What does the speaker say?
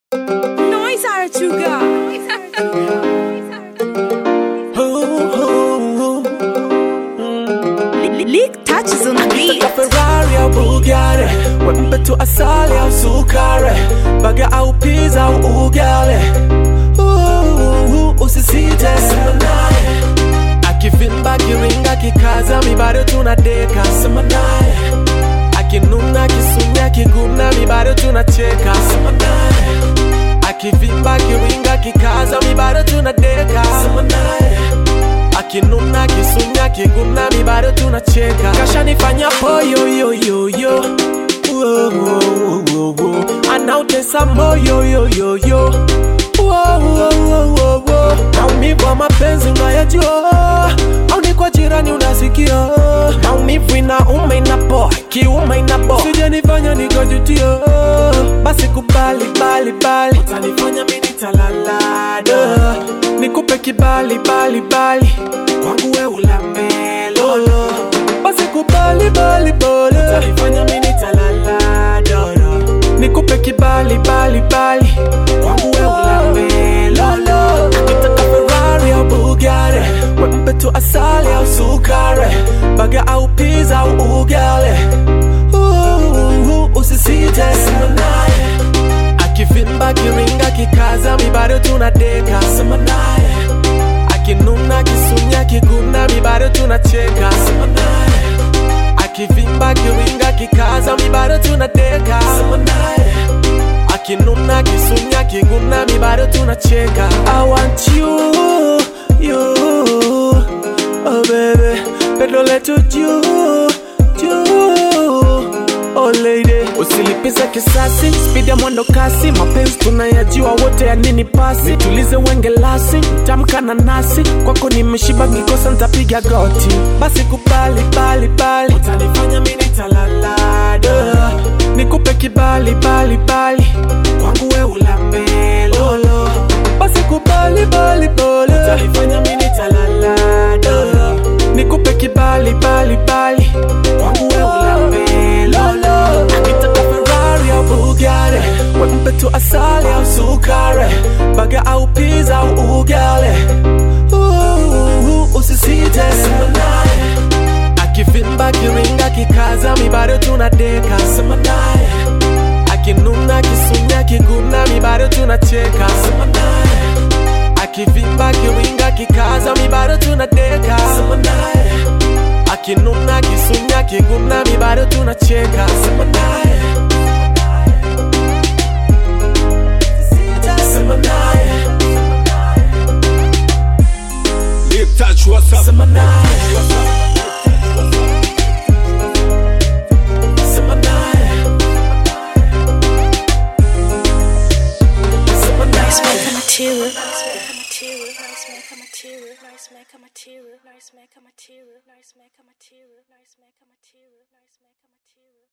Noise Arachuga. Leak touches on the beat. Nataka Ferrari au Bugatti, wembe tu asali au sukari, baga au pizza au ugali. Uh, Usisite sema naye, akivimba kiringa kikaza, mi bado tunadeka. Sema naye, akinuna kisunya kiguna, mi bado tunacheka. Sema naye, akivimba kiringa kikaza, mi bado tunadeka. Sema naye akinuna kisunya kiguna mi bado tunacheka kashanifanya poyoyoyoyo anautesa moyoyoyoyo maumivu wa mapenzi unayajua au ni kwa jirani unasikia maumivu inauma inapoa kiuma inapoa sijanifanya nikajutia basi kubali bali bali utanifanya mimi nitalalada nikupe kibali bali bali kwangu we ulambe lolo basi kubali bali bali utanifanya mimi nitalalada nikupe kibali bali bali kwangu we ulambe lolo akitaka Ferrari au Bugatti wempe tu asali au sukari baga au pizza au ugali uh, usisite sema naye akivimba kiringa kikaza mi bado tunadeka sema naye akinuna kisunya kiguna mi bado tunacheka sema naye akivimba kiringa kikaza mi bado tunadeka sema naye akinuna kisunya kiguna mi bado tunacheka I want you, you, oh baby pendo letu juu, juu Oh lady, usilipize kisasi, speed ya mwendo kasi, mapenzi tunayajua wote ya nini pasi, tulize wenge lasi, tamka na nasi, kwako nimeshiba ngikosa ntapiga goti, basi kubali bali bali, utanifanya mimi nitalalada, nikupe kibali bali bali, kwangu we ulambe lolo, basi kubali bali bali, utanifanya mimi nitalalada, nikupe kibali bali bali, kwangu we ulambe lolo, akitaka Ferrari au Bugatti, wempe tu asali au sukari, baga au pizza au ugali. Uh, usisite sema naye, akivimba kiringa kikaza, mi bado tunadeka. Sema naye, akinuna kisunya kiguna, mi bado tunacheka. Sema naye, akivimba kiringa kikaza, mi bado tunadeka. Sema naye akinuna kisunya kiguna mi bado tunacheka sema naye sema naye Lip touch, what's up? sema naye sema naye sema Nice naye maker material. Nice maker material. Nice maker material. Nice maker material. Nice maker material. Nice maker material. Nice maker material. Nice maker material.